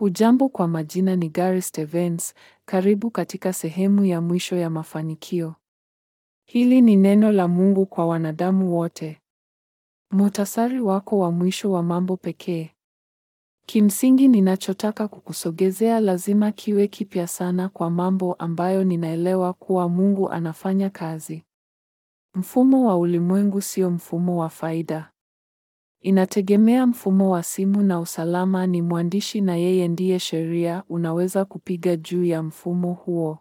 Hujambo kwa majina ni Gary Stevens, karibu katika sehemu ya mwisho ya mafanikio. Hili ni neno la Mungu kwa wanadamu wote. Muhtasari wako wa mwisho wa mambo pekee. Kimsingi ninachotaka kukusogezea lazima kiwe kipya sana kwa mambo ambayo ninaelewa kuwa Mungu anafanya kazi. Mfumo wa ulimwengu sio mfumo wa faida. Inategemea mfumo wa simu na usalama ni mwandishi na yeye ndiye sheria unaweza kupiga juu ya mfumo huo.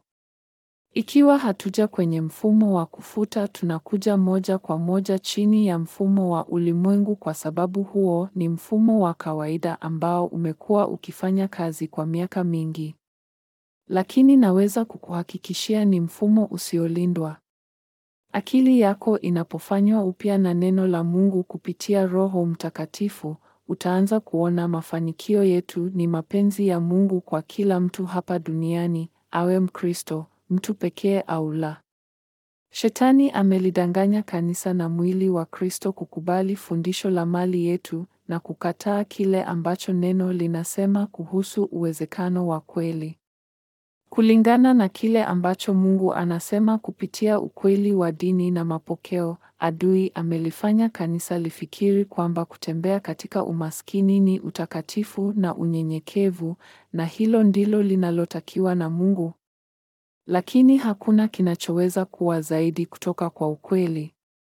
Ikiwa hatuja kwenye mfumo wa kufuta tunakuja moja kwa moja chini ya mfumo wa ulimwengu kwa sababu huo ni mfumo wa kawaida ambao umekuwa ukifanya kazi kwa miaka mingi. Lakini naweza kukuhakikishia ni mfumo usiolindwa. Akili yako inapofanywa upya na neno la Mungu kupitia Roho Mtakatifu, utaanza kuona mafanikio yetu ni mapenzi ya Mungu kwa kila mtu hapa duniani, awe Mkristo, mtu pekee au la. Shetani amelidanganya kanisa na mwili wa Kristo kukubali fundisho la mali yetu na kukataa kile ambacho neno linasema kuhusu uwezekano wa kweli. Kulingana na kile ambacho Mungu anasema kupitia ukweli wa dini na mapokeo, adui amelifanya kanisa lifikiri kwamba kutembea katika umaskini ni utakatifu na unyenyekevu, na hilo ndilo linalotakiwa na Mungu. Lakini hakuna kinachoweza kuwa zaidi kutoka kwa ukweli.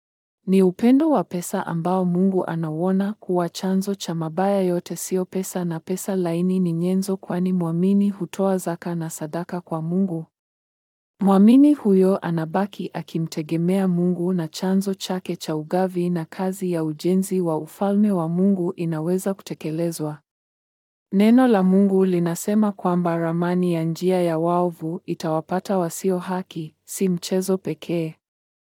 Ni upendo wa pesa ambao Mungu anauona kuwa chanzo cha mabaya yote sio pesa na pesa laini ni nyenzo kwani mwamini hutoa zaka na sadaka kwa Mungu. Mwamini huyo anabaki akimtegemea Mungu na chanzo chake cha ugavi na kazi ya ujenzi wa ufalme wa Mungu inaweza kutekelezwa. Neno la Mungu linasema kwamba ramani ya njia ya waovu itawapata wasio haki, si mchezo pekee.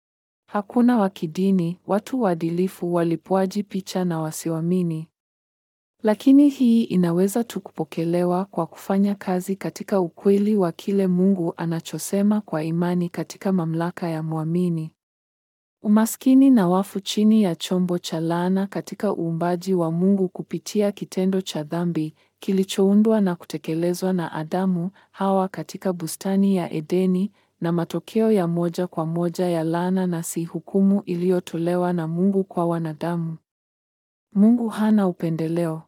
Hakuna wa kidini, watu waadilifu, walipwaji picha na wasioamini. Lakini hii inaweza tu kupokelewa kwa kufanya kazi katika ukweli wa kile Mungu anachosema kwa imani katika mamlaka ya mwamini. Umaskini na wafu chini ya chombo cha laana katika uumbaji wa Mungu kupitia kitendo cha dhambi kilichoundwa na kutekelezwa na Adamu, Hawa katika bustani ya Edeni na matokeo ya moja kwa moja ya laana na si hukumu iliyotolewa na Mungu kwa wanadamu. Mungu hana upendeleo.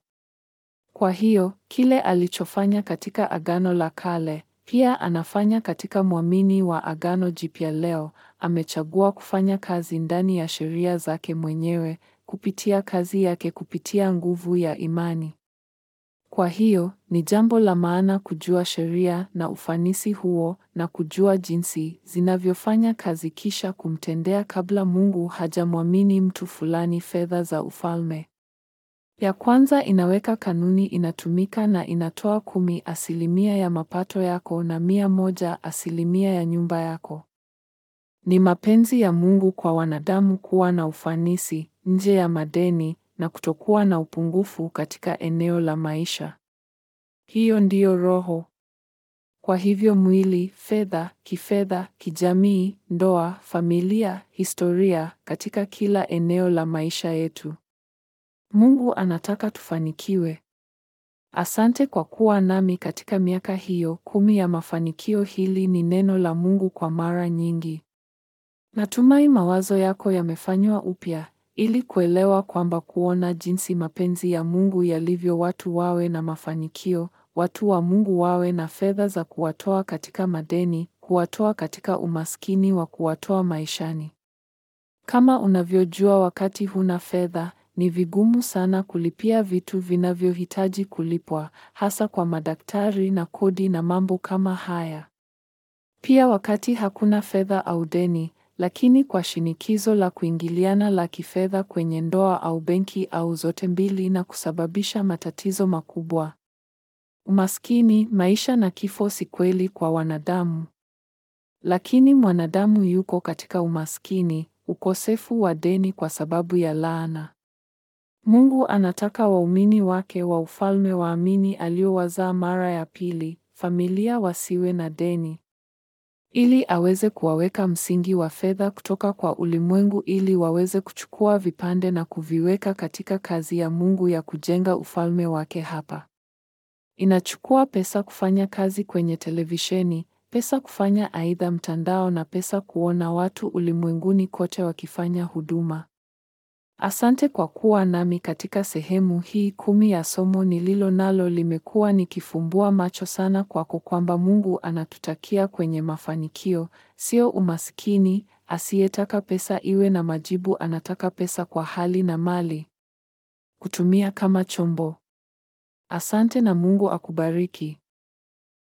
Kwa hiyo, kile alichofanya katika Agano la Kale, pia anafanya katika mwamini wa Agano Jipya leo, amechagua kufanya kazi ndani ya sheria zake mwenyewe, kupitia kazi yake kupitia nguvu ya imani. Kwa hiyo, ni jambo la maana kujua sheria na ufanisi huo na kujua jinsi zinavyofanya kazi kisha kumtendea kabla Mungu hajamwamini mtu fulani fedha za ufalme. Ya kwanza inaweka kanuni inatumika na inatoa kumi asilimia ya mapato yako na mia moja asilimia ya nyumba yako. Ni mapenzi ya Mungu kwa wanadamu kuwa na ufanisi nje ya madeni na kutokuwa na upungufu katika eneo la maisha. Hiyo ndiyo roho. Kwa hivyo mwili, fedha, kifedha, kijamii, ndoa, familia, historia katika kila eneo la maisha yetu. Mungu anataka tufanikiwe. Asante kwa kuwa nami katika miaka hiyo kumi ya mafanikio. Hili ni neno la Mungu kwa mara nyingi. Natumai mawazo yako yamefanywa upya ili kuelewa kwamba kuona jinsi mapenzi ya Mungu yalivyo watu wawe na mafanikio, watu wa Mungu wawe na fedha za kuwatoa katika madeni, kuwatoa katika umaskini wa kuwatoa maishani. Kama unavyojua wakati huna fedha, ni vigumu sana kulipia vitu vinavyohitaji kulipwa, hasa kwa madaktari na kodi na mambo kama haya. Pia wakati hakuna fedha au deni, lakini kwa shinikizo la kuingiliana la kifedha kwenye ndoa au benki au zote mbili na kusababisha matatizo makubwa. Umaskini, maisha na kifo si kweli kwa wanadamu. Lakini mwanadamu yuko katika umaskini, ukosefu wa deni kwa sababu ya laana. Mungu anataka waumini wake wa ufalme waamini aliowazaa mara ya pili, familia wasiwe na deni. Ili aweze kuwaweka msingi wa fedha kutoka kwa ulimwengu ili waweze kuchukua vipande na kuviweka katika kazi ya Mungu ya kujenga ufalme wake hapa. Inachukua pesa kufanya kazi kwenye televisheni, pesa kufanya aidha mtandao na pesa kuona watu ulimwenguni kote wakifanya huduma. Asante kwa kuwa nami katika sehemu hii kumi ya somo nililo nalo limekuwa nikifumbua macho sana kwako kwamba Mungu anatutakia kwenye mafanikio, sio umaskini, asiyetaka pesa iwe na majibu anataka pesa kwa hali na mali. Kutumia kama chombo. Asante na Mungu akubariki.